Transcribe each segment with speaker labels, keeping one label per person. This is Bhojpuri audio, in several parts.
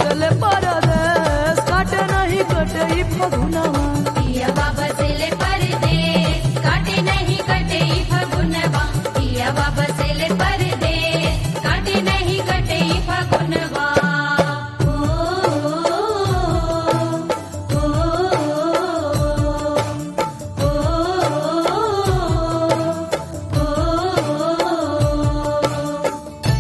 Speaker 1: बसले परदेस काटे नहीं कटे ई फगुनवा
Speaker 2: पियवा बसेले परदेस काटे नहीं कटे ई फगुनवा पियवा बसेले परदेस काटे नहीं कटे ई फगुनवा ओ, ओ, ओ, ओ, ओ, ओ,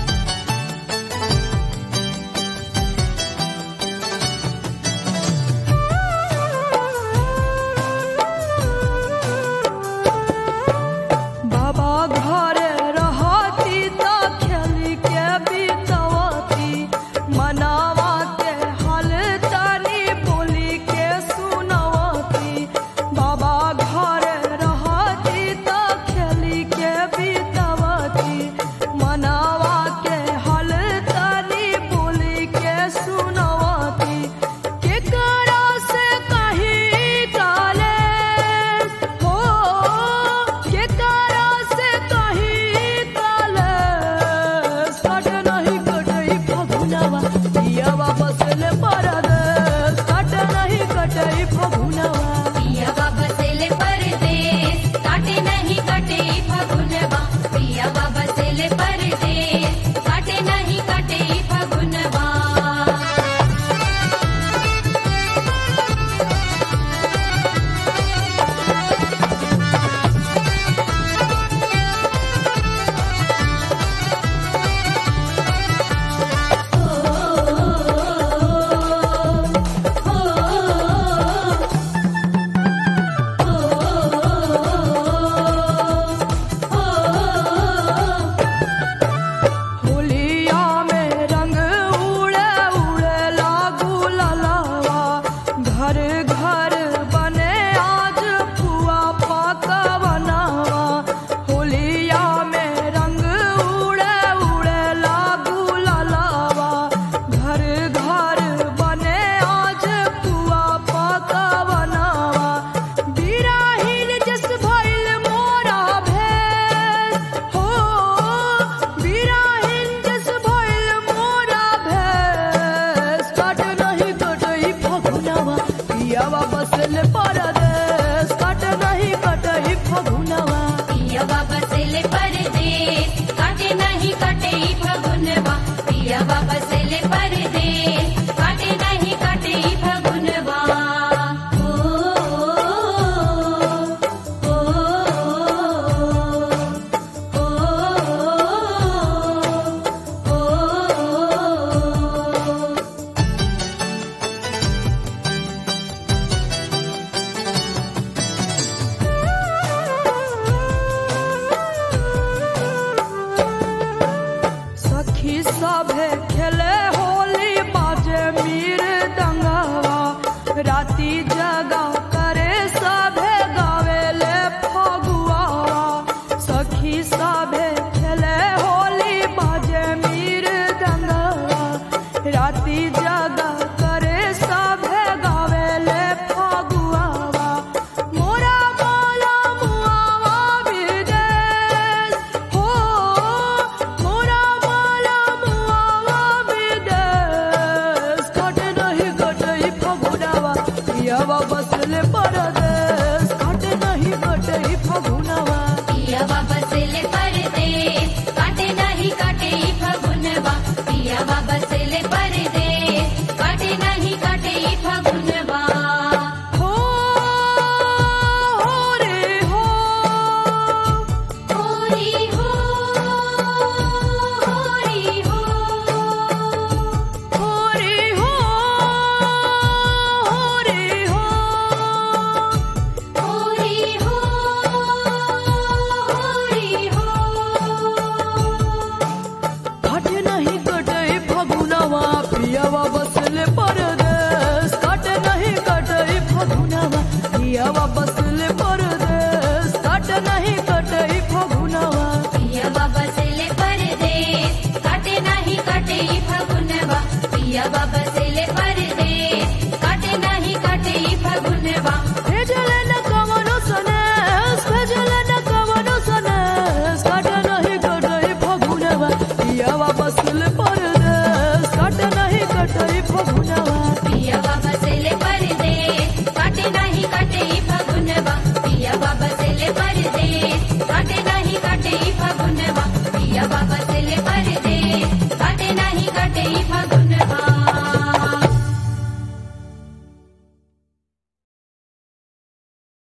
Speaker 1: बाबा घरे रहती त खेली के बीतवती मनावा के हल तनी बोली के सुनवती बाबा घरे रहती त खेली के बीतवती मनावा के हल तनी बोली के सुनवती केकरा से कही काले हो केकरा से कही काले सट नहीं कटई फगुनवा पियवा बसले परदेस सट नहीं कटई फगुनवा
Speaker 2: पियवा बसेले परदेस काटे नहीं कटे फगुनवा पियवा बसेले परदेस काटे नहीं कटे फगुनवा
Speaker 1: होलिया में रंग उड़े उड़े लागू ललावा घर घर बने आज पुआ पाका बनावा होलिया में रंग उड़े उड़े लागू ललावा घर घर बने आज पुआ पाका बनावा बिराहिल जस भइल मोरा भेस हो बिराहिल जस भइल मोरा भेस काट नहीं कटई फगुनवा पियावा बसल परदेस काट नहीं कटई फगुनवा
Speaker 2: पियवा बसेले परदेस काटे नहीं कटे फगुनवा पियवा बसेले परदेस काटे नहीं कटे फगुनवा ओ, ओ, ओ, ओ, ओ, ओ,
Speaker 1: सखी सभे खेले होली बाजे मीर दंगवा राती